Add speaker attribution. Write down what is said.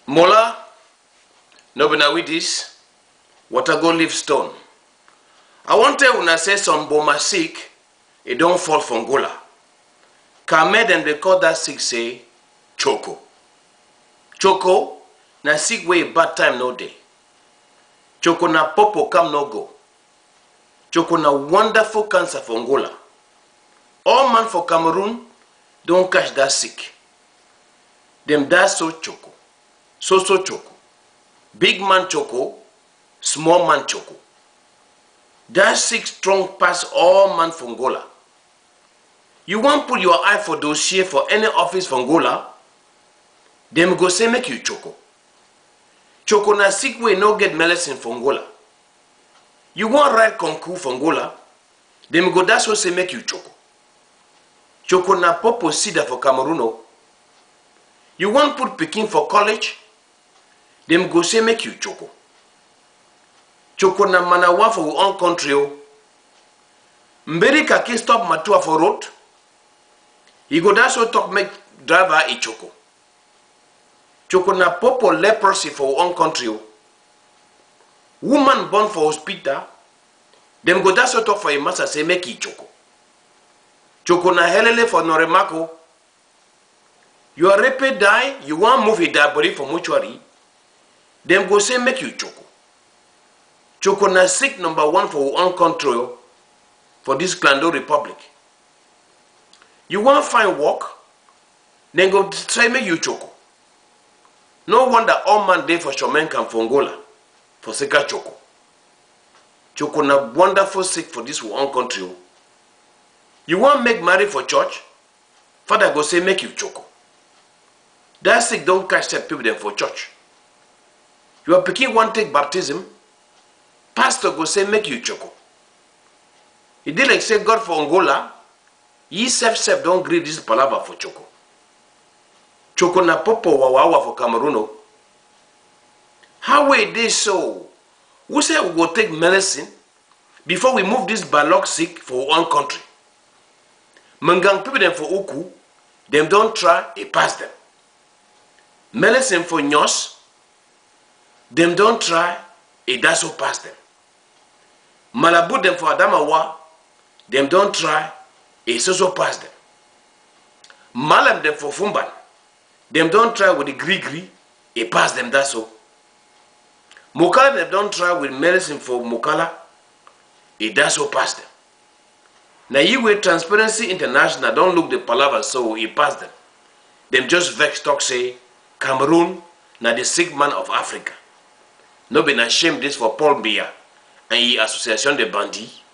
Speaker 1: Mola, no be na with this, water go leave stone. I wan tell una say some boma sick, e don fall from gola. Kame dem dey call that sick say choco. Choco na sick wey bad time no dey. Choco na popo come no go. Choco na wonderful cancer for Angola. All man for Cameroon don catch that sick. Dem die so choco, so so choco. Big man choco, small man choco. That sick strong pass all man for Angola. You wan put your eye for dossier for any office for Angola? Dem go say make you choco. Choco na sick wey no get medicine for Angola. You wan write concours for Angola? Dem go that's what say make you choco. Choco na popo sida for Cameroon o. You wan put pikin for college? Dem go say make you choco. Choco na manawa for your own country o. Mberi kaki stop matua for road? You go that's what talk make driver e choco. Choco na popo leprosy for your own country o. Woman born for hospital, dem go that's what talk for a master say make e choco. Choco na helele for Noremako. Your rape die, you wan move a dead body for mortuary, dem go say make you choco. Choco na sick number one for your own country o, for this Klando Republic. You wan find work, dem go say make you choco. No wonder all man dey for Shomenkan for Angola, for Seka Choco. Choco na wonderful sick for this one country o. You wan make marry for church? Father go say make you choco. That sick don catch set people dem for church. Your pikin wan take baptism? Pastor go say make you choco. E dey like say God for Angola, ye sef sef don gree this palava for choco. Choco na popo wawawa for Cameroon o. How wey dey so? Who say we go take medicine before we move this balok sick for one country? Mangang people dem for Uku, dem don try, e pass dem. Medicine for Nyos, dem don try, e daso pass dem. Malabu dem for Adamawa, dem don try, e so so pass dem. Malam dem for Fumban, dem don try with the gree gree, e pass dem that so. Mokala dem don try with medicine for Mokala, e that so pass dem. Na you wey Transparency International don look the palava so e pass dem. Dem just vex talk say Cameroon na the sick man of Africa. No be na shame this for Paul Biya and e Association de Bandits.